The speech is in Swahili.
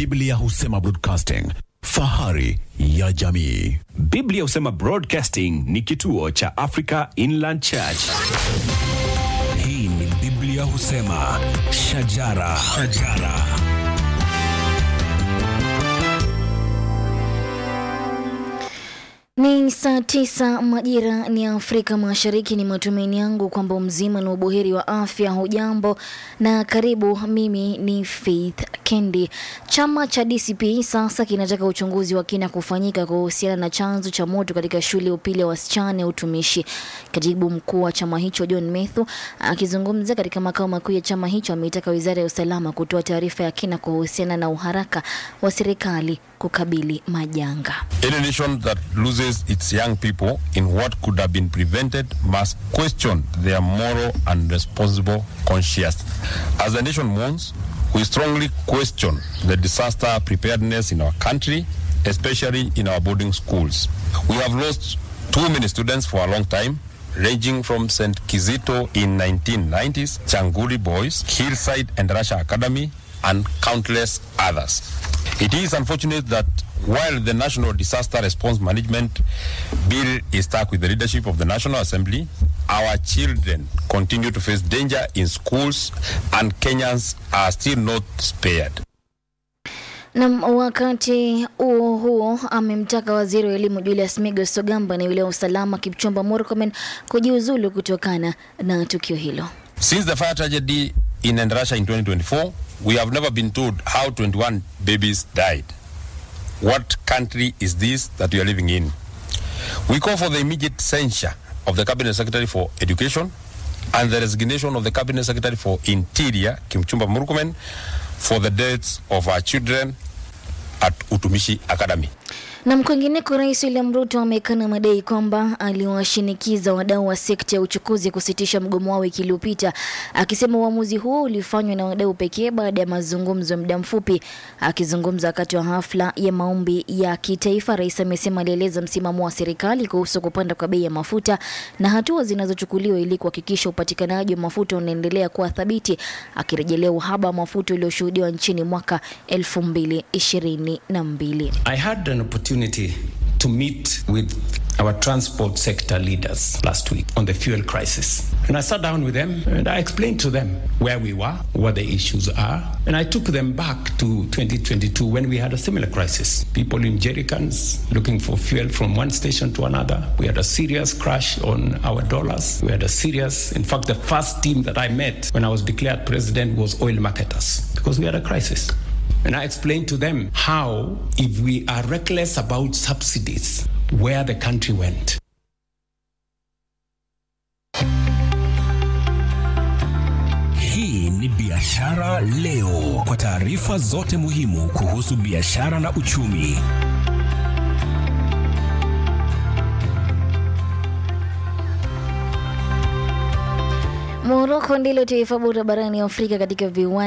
Biblia husema broadcasting, fahari ya jamii. Biblia husema Broadcasting ni kituo cha Africa Inland Church. Hii ni Biblia husema shajara, shajara. Ni saa tisa majira ni Afrika Mashariki. Ni matumaini yangu kwamba mzima na ubuheri wa afya. Hujambo na karibu. Mimi ni Faith Kendi. Chama cha DCP sasa kinataka uchunguzi wa kina kufanyika kuhusiana na chanzo cha moto katika shule ya upili ya wasichana ya utumishi. Katibu mkuu wa chama hicho John Methu akizungumza katika makao makuu ya chama hicho ameitaka wizara ya usalama kutoa taarifa ya kina kuhusiana na uharaka wa serikali kukabili majanga. Any nation that loses its young people in what could have been prevented must question their moral and responsible conscience. As the nation mourns, we strongly question the disaster preparedness in our country, especially in our boarding schools. We have lost too many students for a long time, ranging from St. Kizito in 1990s, Changuri Boys, Hillside and Russia Academy, and countless others. It is unfortunate that while the National Disaster Response Management Bill is stuck with the leadership of the National Assembly, our children continue to face danger in schools and Kenyans are still not spared. Na wakati huo huo amemtaka waziri wa elimu Julius Migos Ogamba na yule wa usalama Kipchumba Murkomen kujiuzulu kutokana na tukio hilo. Since the fire tragedy in Endarasha in 2024, we have never been told how 21 babies died. What country is this that we are living in? We call for the immediate censure of the Cabinet Secretary for Education and the resignation of the Cabinet Secretary for Interior, Kimchumba Murkomen, for the deaths of our children at Utumishi Academy. Na kwingineko, Rais William Ruto amekana madai kwamba aliwashinikiza wadau wa sekta ya uchukuzi kusitisha mgomo wao wiki iliyopita, akisema uamuzi huo ulifanywa na wadau pekee baada ya mazungumzo ya muda mfupi. Akizungumza wakati wa hafla ya maombi ya kitaifa, rais amesema alieleza msimamo wa serikali kuhusu kupanda kwa bei ya mafuta na hatua zinazochukuliwa ili kuhakikisha upatikanaji wa mafuta unaendelea kuwa thabiti, akirejelea uhaba wa mafuta ulioshuhudiwa nchini mwaka 2022. I had an opportunity to meet with our transport sector leaders last week on the fuel crisis. And I sat down with them and I explained to them where we were, what the issues are. And I took them back to 2022 when we had a similar crisis. People in jerrycans looking for fuel from one station to another. We had a serious crash on our dollars. We had a serious, in fact, the first team that I met when I was declared president was oil marketers because we had a crisis. And I explained to them how, if we are reckless about subsidies, where the country went. Hii ni Biashara Leo, kwa taarifa zote muhimu kuhusu biashara na uchumi. Moroko ndilo taifa bora barani Afrika katika viwanda